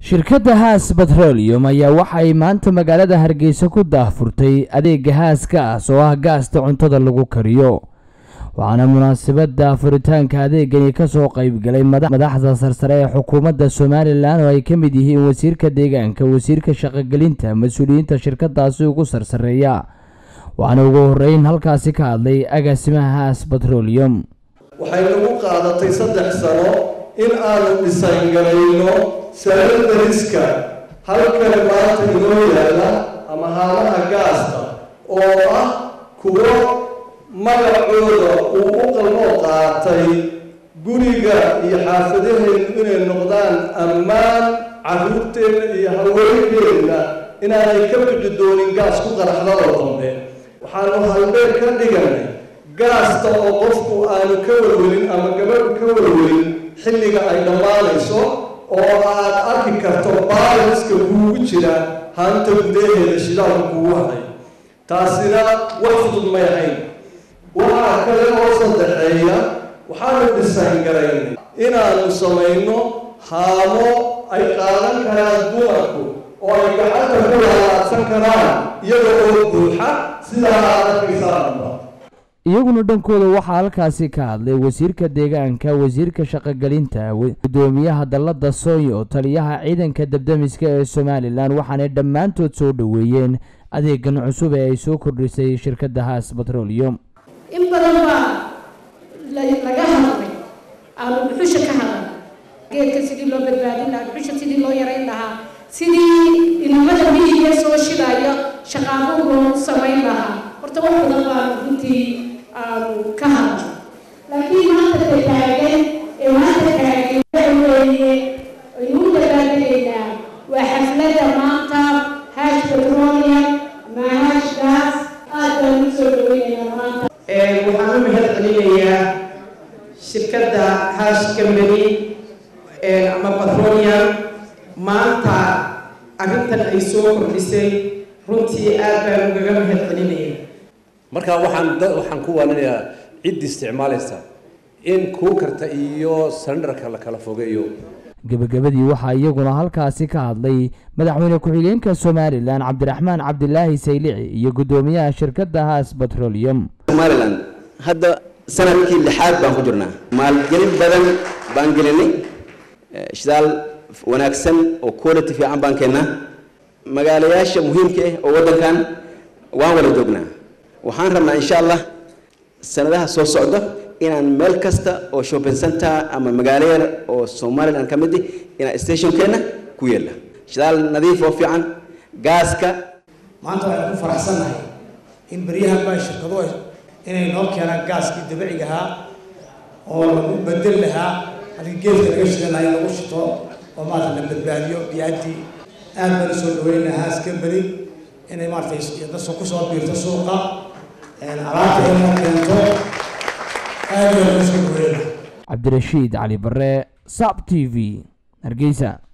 shirkadda haas betrolium ayaa waxay maanta magaalada hargeysa ku daahfurtay adeega haaskaas oo ah gaasta cuntada lagu kariyo waxaana munaasabada furitaanka adeegani kasoo qeybgalay madaxda sarsare ee xukuumadda somalilan oo ay ka mid yihiin wasiirka deegaanka wasiirka shaqogelinta mas-uuliyiinta shirkadaasi ugu sarsareeya waxaana ugu horeyn halkaasi ka hadlay agaasimaha haas betrolium waxay nagu qaadatay saddex sano in aanu dhisangarayno saladariska halkan maanta inoo yaalla ama haamaha gaasta oo ah kuwo magacooda uu u qalmoo qaatay guriga iyo xaafadaheennu inay noqdaan ammaan carruurteenna iyo haweenkeenna inaanay ka bixi doonin gaas ku qaraxdadoo dambe waxaanu halbeer ka dhiganay gaasta oo qofku aanu ka warwelin ama gabadhu ka warwelin xilliga ay dhammaanayso oo aad arki karto baaliska kuugu jira haanta gudaheeda shidaalka kugu haday taasina wax fudud may ahayn waxaa kale oo saddexeeya waxaanu dhisaangaraynay inaanu samayno haamo ay qaadan karaan dumarku oo ay gacanta ku laalaadsan karaan iyaga oo buuxa sidaa aad arkaysaanba iyaguna dhankooda waxaa halkaasi ka hadlay wasiirka deegaanka wasiirka shaqogelinta gudoomiyaha dallada sooyo taliyaha ciidanka dabdamiska ee somalilan waxaanay dhammaantood soo dhoweeyeen adeegan cusub ee ay soo kordhisay shirkadda haas betrolium in badan baa laga hadlay aanu dhuxusha ka hadlay geedka sidii loo badbaadin lahaa dhuxusha sidii loo yarayn lahaa sidii ilmada miyiga soo shidaayo shaqaabuhu loogu samayn lahaa horta wax badan baanu runtii aanu ka hadlay laakiin maanta ka taagan ee maanta taagan waxa weeye aynu u dabaaldegaynaa waa xafladda maanta hash petroleum ama hash gas aad baan u soo dhaweynaynaa maanta waxaan u mahad celinayaa shirkadda hash company ama petroleum maanta arrintan ay soo kordhisay runtii aad baan ugaga mahad celinaya marka waxaan waxaan ku waaninayaa ciddii isticmaalaysa in kuukarta iyo salendarka la kala fogeeyo gebagabadii waxaa iyaguna halkaasi ka hadlay madaxweyne ku-xigeenka somalilan cabdiraxmaan cabdilaahi saylici iyo guddoomiyaha shirkadda haas betrolium somalilan hadda sanadkii lixaad baan ku jirnaa maalgelin badan baan gelinay shidaal wanaagsan oo quality fiican baan keennaa magaalayaasha muhiimka ah oo waddankan waan wada joognaa waxaan rabnaa insha allah sanadaha soo socda inaan meel kasta oo shopping center ama magaalo yar oo somaliland ka mid ah inaan stationkeena ku yeella shidaal nadiif oo fiican gaaska maanta waxaan ku faraxsannahay in beryahan baa shirkadu inay noo keenaan gaaskii dabiiciga ahaa oo lagu bedel lahaa halkii geedka laga shidan lahaa in lagu shito oo maarata la badbaadiyo biyaadii aad baan usoo dhaweynaha haas company inay maaratay dadka kusoo biirto suuqa alaabta ay noo keento aad baan usoo dhaweynaha cabdirashiid cali bare sab t v hargeysa